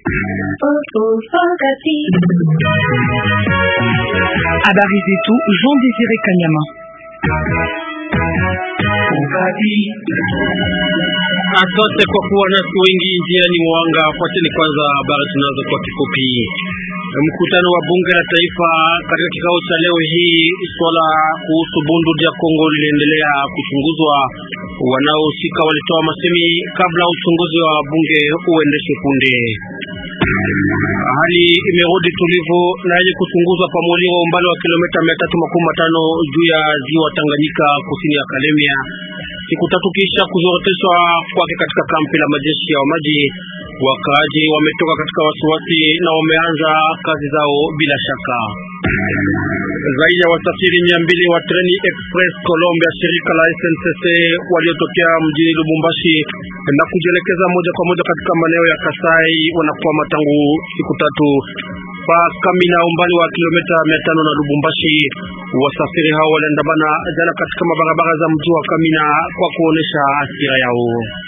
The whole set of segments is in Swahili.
Habari zetu Jean Désiré Kanyama. Asante kwa kuwa nasi wengi njiani mwanga. Fuateni kwanza habari tunazo kwa kifupi. Mkutano wa bunge la taifa katika kikao cha leo hii, swala kuhusu bunduki ya Kongo liliendelea kuchunguzwa. Wanaohusika walitoa masemi kabla uchunguzi wa bunge uendeshe punde. Hali imerudi tulivu na yenye kuchunguzwa pa Muliro, umbali wa kilomita mia tatu makumi matano juu ya ziwa Tanganyika, kusini ya Kalemia, siku tatu kisha kuzoroteshwa kwake katika kampi la majeshi ya maji. Wakaaji wametoka katika wasiwasi na wameanza kazi zao bila shaka. Zaidi ya wasafiri mia mbili wa treni express Colombia shirika la SNCC waliotokea mjini Lubumbashi na kujielekeza moja kwa moja katika maeneo ya Kasai wanakwama tangu siku tatu pa Kamina, umbali wa kilomita mia tano na Lubumbashi. Wasafiri hao waliandamana jana katika mabarabara za mji wa Kamina kwa kuonesha hasira yao.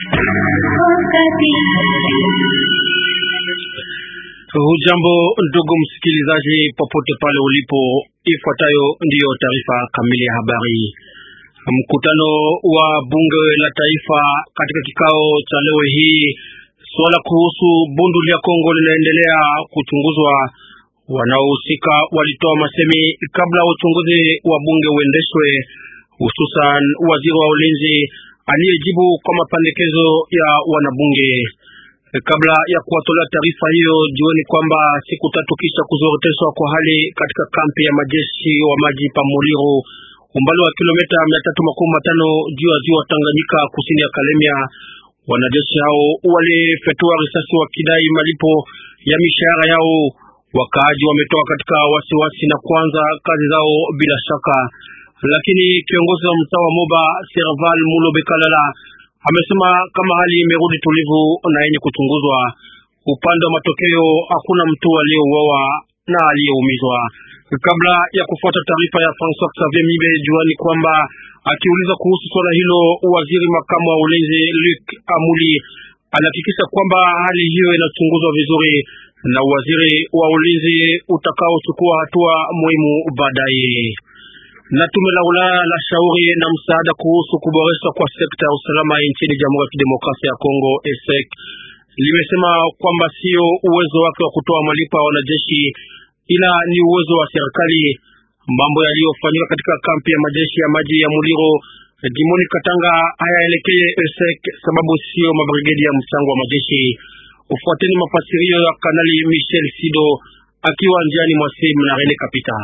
Hujambo ndugu msikilizaji, popote pale ulipo, ifuatayo ndiyo taarifa kamili ya habari. Mkutano wa bunge la taifa katika kikao cha leo hii, suala kuhusu bunduki ya Kongo linaendelea kuchunguzwa. Wanaohusika walitoa masemi kabla uchunguzi wa bunge uendeshwe, hususan waziri wa ulinzi aliyejibu kwa mapendekezo ya wanabunge. Kabla ya kuwatolea taarifa hiyo, jioni kwamba siku tatu kisha kuzoroteshwa kwa hali katika kampi ya majeshi wa maji pa Muliro, umbali wa kilomita mia tatu makumi matano juu ya ziwa Tanganyika, kusini ya Kalemia, wanajeshi hao walifyatua risasi wakidai malipo ya mishahara yao. Wakaaji wametoka katika wasiwasi na kuanza kazi zao bila shaka, lakini kiongozi wa mtaa wa Moba Serval Mulo Bekalala amesema kama hali imerudi tulivu na yenye kuchunguzwa. Upande wa matokeo hakuna mtu aliyeuawa na aliyeumizwa. Kabla ya kufuata taarifa ya François Xavier Mibe juani kwamba akiuliza kuhusu swala hilo, waziri makamu wa ulinzi Luc Amuli alihakikisha kwamba hali hiyo inachunguzwa vizuri na waziri wa ulinzi utakaochukua hatua muhimu baadaye na tume la Ulaya la shauri na msaada kuhusu kuboreshwa kwa sekta ya usalama nchini Jamhuri ya Kidemokrasia ya Kongo ESEC limesema kwamba sio uwezo wake wa kutoa malipo ya wanajeshi, ila ni uwezo wa serikali. Mambo yaliyofanyika katika kampi ya majeshi ya maji ya Muliro jimoni Katanga hayaelekee ESEC sababu sio mabrigedi ya mchango wa majeshi. Ufuateni mafasirio ya Kanali Michel Sido akiwa njiani mwa simu na Rene Kapita.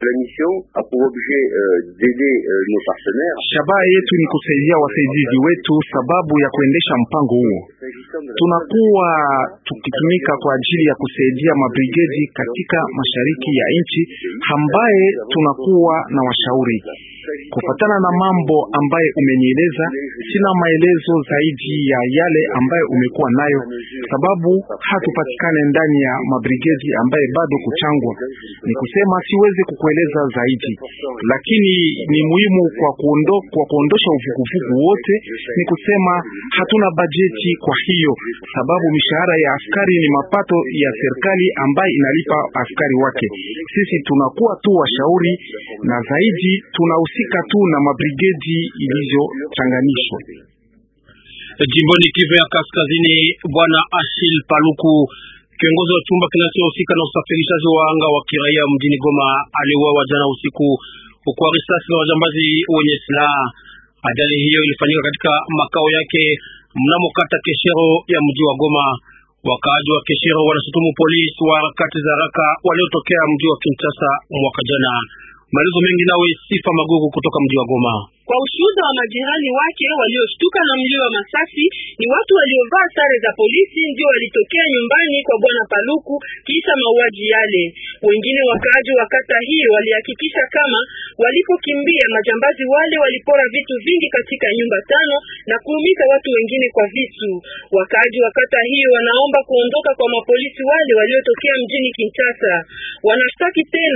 Shabaha yetu ni kusaidia wasaidizi wetu sababu ya kuendesha mpango huo. Tunakuwa tukitumika kwa ajili ya kusaidia mabrigedi katika mashariki ya nchi ambaye tunakuwa na washauri kufatana na mambo ambaye umenieleza. Sina maelezo zaidi ya yale ambaye umekuwa nayo, sababu hatupatikane ndani ya mabrigedi ambaye bado kuchangwa. Ni kusema siwezi kukueleza zaidi, lakini ni muhimu kwa kuondo, kwa kuondosha uvuguvugu wote. Ni kusema hatuna bajeti, kwa hiyo sababu mishahara ya askari ni mapato ya serikali ambaye inalipa askari wake. Sisi tunakuwa tu washauri na zaidi tunahusika tu na mabrigedi ilizochanganishwa jimboni Kivu ya Kaskazini. Bwana Ashil Paluku, kiongozi wa chumba kinachohusika na usafirishaji wa anga wa kiraia mjini Goma, aliuawa jana usiku kwa risasi na wajambazi wenye silaha. Ajali hiyo ilifanyika katika makao yake mnamo kata Keshero ya mji wa Goma. Wakaaji wa Keshero wanashutumu polisi wa harakati za haraka waliotokea mji wa Kinshasa mwaka jana. Maelezo mengi nawe Sifa Magugu kutoka mji wa Goma. Kwa ushuhuda wa majirani wake walioshtuka na mlio wa masasi, ni watu waliovaa sare za polisi ndio walitokea nyumbani kwa bwana Paluku kisha mauaji yale. Wengine wakaaji wa kata hiyo walihakikisha kama walipokimbia majambazi wale walipora vitu vingi katika nyumba tano na kuumiza watu wengine kwa visu. Wakaaji wa kata hiyo wanaomba kuondoka kwa mapolisi wale waliotokea mjini Kinshasa. Wanashtaki tena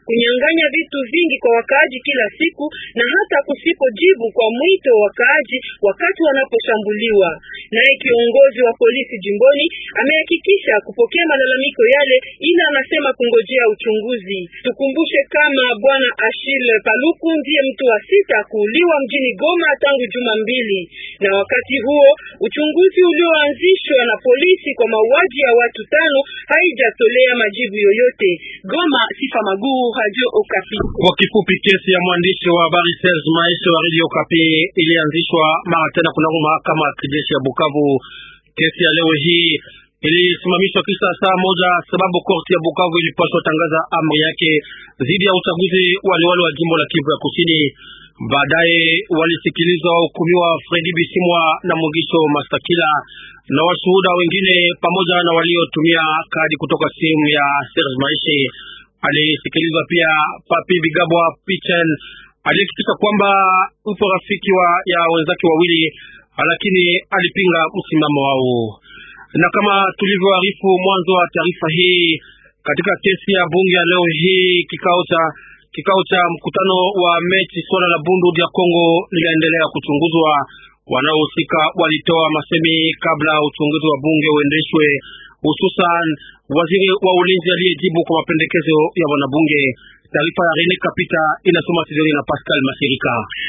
kunyang'anya vitu vingi kwa wakaaji kila siku na hata kusipojibu kwa mwito wa wakaaji wakati wanaposhambuliwa. Naye kiongozi wa polisi jimboni amehakikisha kupokea malalamiko yale, ila anasema kungojea uchunguzi. Tukumbushe kama bwana Achille Paluku ndiye mtu wa sita kuuliwa mjini Goma tangu juma mbili, na wakati huo uchunguzi ulioanzishwa na polisi kwa mauaji ya watu tano haijatolea majibu yoyote. Goma, Sifa Maguu, Radio Okapi. Kwa kifupi, kesi ya mwandishi wa habari Serge Maeshe wa Radio Okapi ilianzishwa mara tena kunako mahakama ya kijeshi ya Bukavu. Kesi ya leo hii ilisimamishwa kisha saa moja sababu korti ya Bukavu ilipaswa tangaza amri yake dhidi ya uchaguzi waliwali wa jimbo la Kivu ya Kusini. Baadaye walisikilizwa wahukumiwa Fredi Bisimwa na Mugisho Mastakila na washuhuda wengine pamoja na waliotumia kadi kutoka simu ya Serge Maishe. Alisikilizwa pia Papi Bigabwa Pichen alihakikisha kwamba upo rafiki wa ya wenzake wawili, lakini alipinga msimamo wao. Na kama tulivyoarifu mwanzo wa taarifa hii, katika kesi ya bunge ya leo hii kikao cha kikao cha mkutano wa mechi swala la bundu ya Kongo linaendelea kuchunguzwa. Wanaohusika walitoa masemi kabla uchunguzi wa bunge uendeshwe, hususan waziri wa ulinzi aliyejibu kwa mapendekezo ya wanabunge. Taarifa ya Rene Kapita inasoma Sidoni na Pascal Masirika.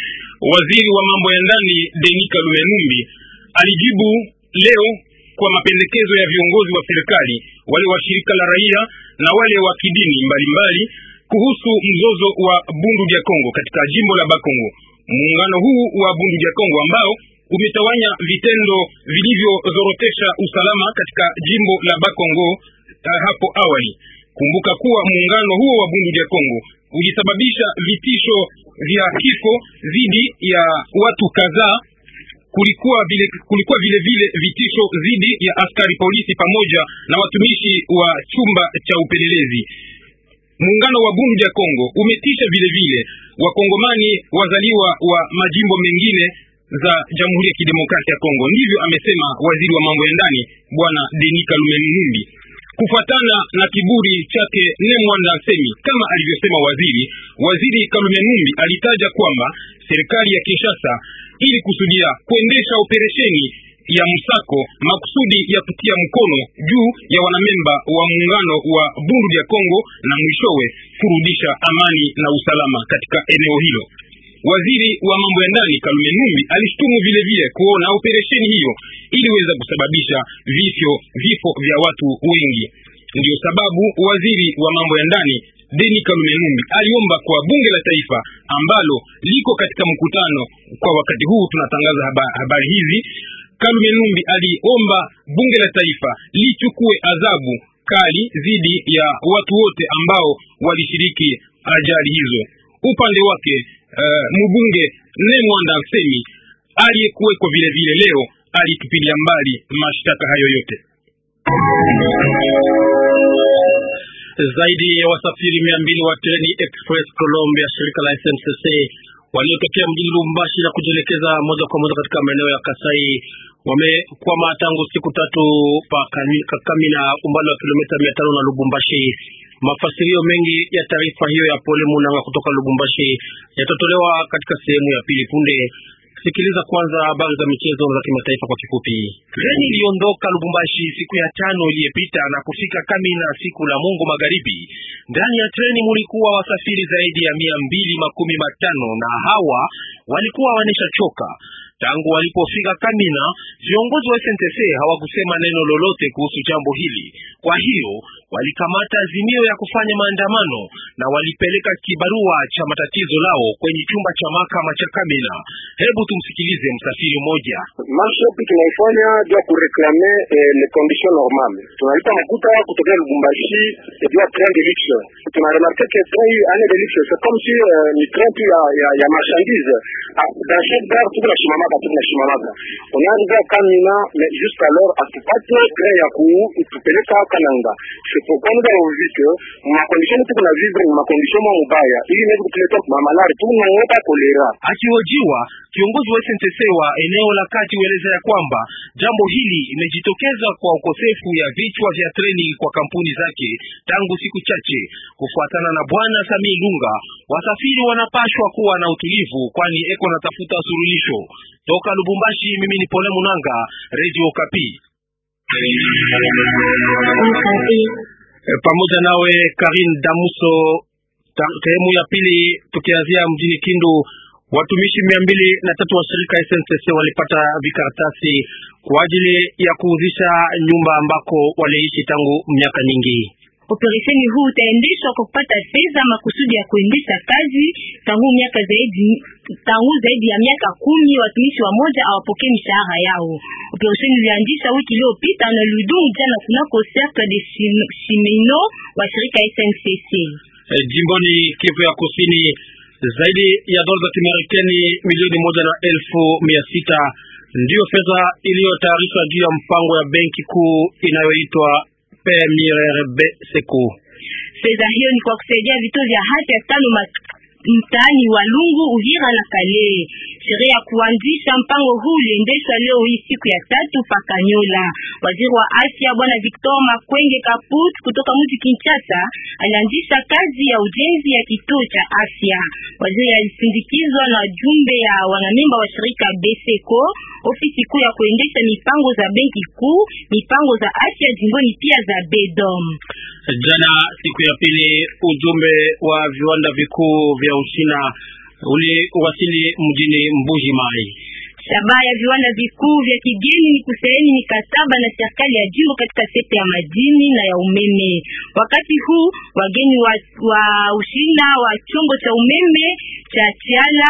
Waziri wa mambo ya ndani Denis Kalume Numbi alijibu leo kwa mapendekezo ya viongozi wa serikali, wale wa shirika la raia na wale wa kidini mbalimbali kuhusu mzozo wa Bundu dia Kongo katika jimbo la Bakongo. Muungano huu wa Bundu dia Kongo ambao umetawanya vitendo vilivyozorotesha usalama katika jimbo la Bakongo uh, hapo awali. Kumbuka kuwa muungano huo wa Bundu dia Kongo ulisababisha vitisho vya kifo dhidi ya watu kadhaa. Kulikuwa vile, kulikuwa vile vile vitisho dhidi ya askari polisi pamoja na watumishi wa chumba cha upelelezi. Muungano wa Bundu ya Kongo umetisha vile vile wakongomani wazaliwa wa majimbo mengine za Jamhuri ya Kidemokrasia ya Kongo. Ndivyo amesema waziri wa mambo ya ndani bwana Denis Kalume Numbi. Kufuatana na kiburi chake Nemwanda Nsemi, kama alivyosema waziri, waziri Kalume Numbi alitaja kwamba serikali ya Kinshasa ili kusudia kuendesha operesheni ya msako makusudi ya kutia mkono juu ya wanamemba wa muungano wa Bundu ya Kongo na mwishowe kurudisha amani na usalama katika eneo hilo. Waziri wa mambo ya ndani Kalume Numbi alishtumu vile vile kuona operesheni hiyo iliweza kusababisha vifo vifo vya watu wengi. Ndiyo sababu waziri wa mambo ya ndani Deni Kalume Numbi aliomba kwa bunge la taifa ambalo liko katika mkutano kwa wakati huu tunatangaza haba, habari hizi. Kalume Numbi aliomba bunge la taifa lichukue adhabu kali dhidi ya watu wote ambao walishiriki ajali hizo. Upande wake uh, mbunge Nemwanda Nsemi aliyekuwekwa vile vile leo alitupilia mbali mashtaka hayo yote. Zaidi ya wasafiri mia mbili wa treni express Colombia shirika la SNCC waliotokea mjini Lubumbashi na kujielekeza moja kwa moja katika maeneo ya Kasai wamekwama tangu siku tatu pa Kamina, umbali wa kilomita mia tano na Lubumbashi. Mafasirio mengi ya taarifa hiyo ya Pole Munanga kutoka Lubumbashi yatatolewa katika sehemu ya pili punde. Sikiliza kwanza habari za michezo za kimataifa kwa kifupi. Treni iliondoka Lubumbashi siku ya tano iliyopita na kufika Kamina siku la Mungu magharibi. Ndani ya treni mulikuwa wasafiri zaidi ya mia mbili makumi matano na hawa walikuwa waneshachoka tangu walipofika Kamina. Viongozi wa SNTC hawakusema neno lolote kuhusu jambo hili, kwa hiyo walikamata azimio ya kufanya maandamano na walipeleka kibarua cha matatizo lao kwenye chumba cha mahakama cha Kamina. Hebu tumsikilize msafiri mmoja. Marshe tunaifanya juu ya kureklame eh, le condition normale. Tunalipa makuta kutokea Lubumbashi juu ya train de luxe. Tunaremarke que train hii ane de luxe c'est comme si euh, ni train tu ya, ya, ya marchandise. Ah, dans chaque gare tuko na shimamaka tuko na shimamaka. On arrive à Kamina mais jusqu'alors atupate train ya kutupeleka Kananga. c'est pourquoi nous avons vu que ma condition tuko na vivre ma condition mwa mubaya ili inaweza kutuletea mamalari tu naogopa kolera. Akihojiwa, kiongozi wa SNCC wa eneo la kati hueleza ya kwamba jambo hili limejitokeza kwa ukosefu ya vichwa vya treni kwa kampuni zake tangu siku chache. Kufuatana na bwana Sami Lunga, wasafiri wanapashwa kuwa na utulivu, kwani eko natafuta suluhisho. Toka Lubumbashi, mimi ni Pole Munanga, Radio Kapi. pamoja nawe Karin Damuso. Sehemu ya pili, tukianzia mjini Kindu, watumishi mia mbili na tatu wa shirika SNCC walipata vikaratasi kwa ajili ya kuuzisha nyumba ambako waliishi tangu miaka nyingi. Operesheni huu utaendeshwa kwa kupata fedha makusudi ya kuendesha kazi tangu miaka zaidi tangu zaidi ya miaka kumi. Watumishi wa moja awapokee mishahara yao. Operesheni ilianzisha wiki iliyopita na Ludung jana kunako cercle de Chimeno wa shirika SNCC. E, jimboni Kivu ya Kusini, zaidi ya dola za Kimarekani milioni moja na elfu mia sita ndiyo fedha iliyotayarishwa juu ya mpango ya benki kuu inayoitwa PMRB Seco. Fedha hiyo ni kwa kusaidia vituo vya afya tano mtaani wa Lungu, Uvira na Kale. Sherehe ya kuanzisha mpango huu uliendeshwa leo hii siku ya tatu pa Kanyola. Waziri wa afya bwana Victor Makwenge Kaput kutoka mji Kinshasa alianzisha kazi ya ujenzi ya kituo cha afya. Waziri alisindikizwa na jumbe ya wanamemba wa shirika Beseco, ofisi kuu ya kuendesha mipango za benki kuu, mipango za afya jimboni pia za Bedom. Jana siku ya pili, ujumbe wa viwanda vikuu vya Uchina uliwasili mjini Mbuji Mai. Shabaha ya viwanda vikuu vya kigeni ni kusaini mikataba na serikali ya jimbo katika sekta ya madini na ya umeme. Wakati huu wageni wa, wa Uchina wa chombo cha umeme cha Chiala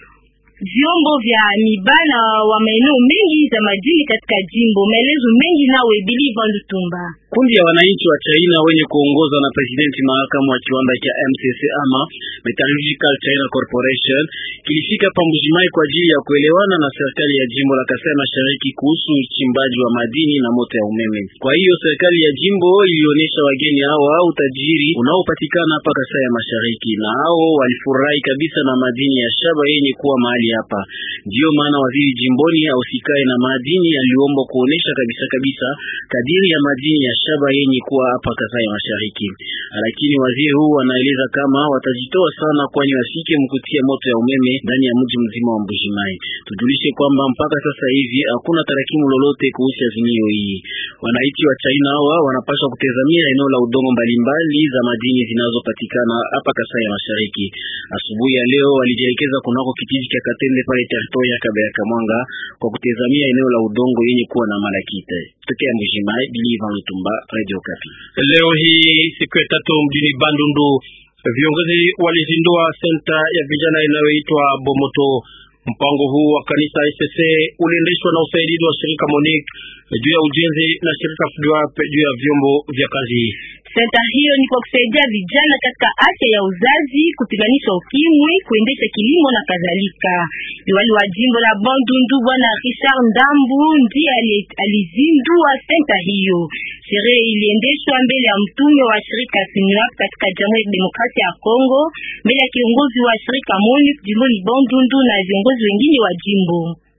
vyombo vya mibana wa maeneo mengi za madini katika jimbo. Maelezo mengi nawe Bili Vandutumba. Kundi ya wananchi wa China wenye kuongozwa na presidenti makamu wa kiwanda cha MCC ama Metallurgical China Corporation kilifika Pambujimai kwa ajili ya kuelewana na serikali ya jimbo la Kasai Mashariki kuhusu uchimbaji wa madini na moto ya umeme. Kwa hiyo serikali ya jimbo ilionyesha wageni hawa utajiri unaopatikana hapa Kasai ya Mashariki, na hao walifurahi kabisa na madini ya shaba yenye kuwa mahali hapa. Ndiyo maana waziri jimboni ausikae na madini aliomba kuonesha kabisa kabisa kadiri ya madini ya shaba yenye kuwa hapa Kasai Mashariki, lakini waziri huu anaeleza kama watajitoa sana, kwani wasike mkutia moto ya umeme ndani ya mji mzima wa Mbujimai. Tujulishe kwamba mpaka sasa hivi hakuna tarakimu lolote kuhusu azimio hii. Wananchi wa China hawa wanapaswa kutazamia eneo la udongo mbalimbali za madini zinazopatikana hapa Kasai ya Mashariki. Asubuhi ya leo walijielekeza kunako kijiji cha Katende pale teritoria ya Kabaya Kamwanga kwa kutazamia eneo la udongo yenye kuwa na malakite. Tokea Mbujimai, Bilivan Lutumba, Radio Kapi. Leo hii siku ya tatu mjini Bandundu, viongozi walizindua senta ya vijana inayoitwa Bomoto. Mpango huu wa kanisa SSC uliendeshwa na usaidizi wa shirika Monique juu ya ujenzi na shirika FDWAP juu ya vyombo vya kazi. Senta hiyo ni kwa kusaidia vijana katika afya ya uzazi, kupiganisha ukimwi, kuendesha kilimo na kadhalika. Liwali wa jimbo la Bandundu bwana Richard Ndambu ndiye alizindua senta hiyo. Sherehe iliendeshwa mbele ya mtume wa shirika FNUAP katika Jamhuri ya Demokrasia ya Kongo, mbele ya kiongozi wa shirika MONUC jimboni Bandundu na viongozi wengine wa jimbo.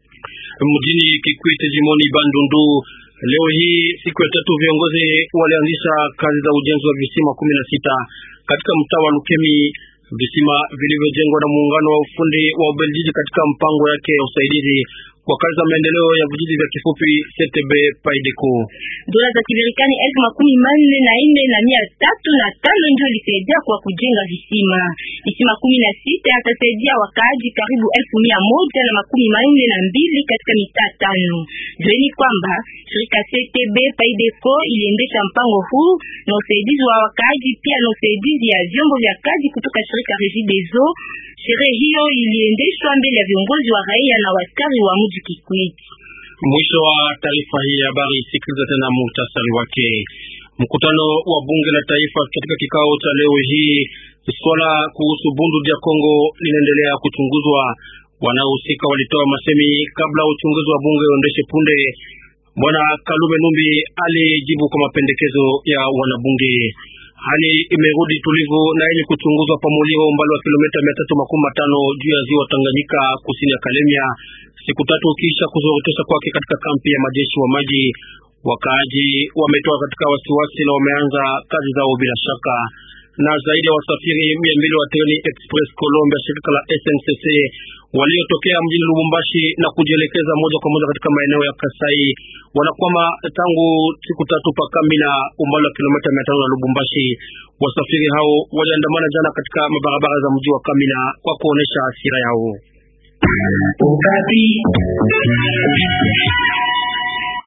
Mjini Kikwete jimboni Bandundu Leo hii siku ya tatu viongozi walianzisha kazi za ujenzi wa visima kumi na sita katika mtaa wa Lukemi, visima vilivyojengwa na muungano wa ufundi wa Ubeljiji katika mpango yake ya usaidizi kwa kazi za maendeleo ya vijiji vya kifupi CTB Paideco. Dola za Kimarekani elfu makumi manne na nne na mia tatu na tano ndio ilisaidia kwa kujenga visima. Visima kumi na sita yatasaidia wakaaji karibu elfu mia moja na makumi manne na mbili katika mitaa tano. Jueni kwamba shirika CTB Paideco iliendesha mpango huu na usaidizi wa wakaaji pia na usaidizi ya vyombo vya kazi kutoka shirika Regideso. Sherehe hiyo iliendeshwa mbele ya viongozi wa raia na waskari wa mji Kikwiti. Mwisho wa taarifa hii ya habari. Sikiliza tena muhtasari wake. Mkutano wa bunge la taifa katika kikao cha leo hii, swala kuhusu Bundu dia Kongo linaendelea kuchunguzwa. Wanaohusika walitoa masemi kabla uchunguzi wa bunge uendeshe punde. Bwana Kalume Numbi alijibu kwa mapendekezo ya wanabunge. Hali imerudi tulivu na yenye kuchunguzwa pa Muliro, umbali wa kilomita mia tatu makumi matano juu ya ziwa Tanganyika, kusini ya Kalemia, siku tatu kisha kuzorotesha kwake katika kampi ya majeshi wa maji. Wakaaji wametoka katika wasiwasi na wameanza kazi zao bila shaka. Na zaidi ya wasafiri mia mbili wa treni express Colombia shirika la SNCC waliotokea mjini Lubumbashi na kujielekeza moja kwa moja katika maeneo ya Kasai wanakwama tangu siku tatu pa kambi na umbali wa kilomita mia tano na Lubumbashi. Wasafiri hao waliandamana jana katika mabarabara za mji wa Kamina kwa kuonesha hasira yao.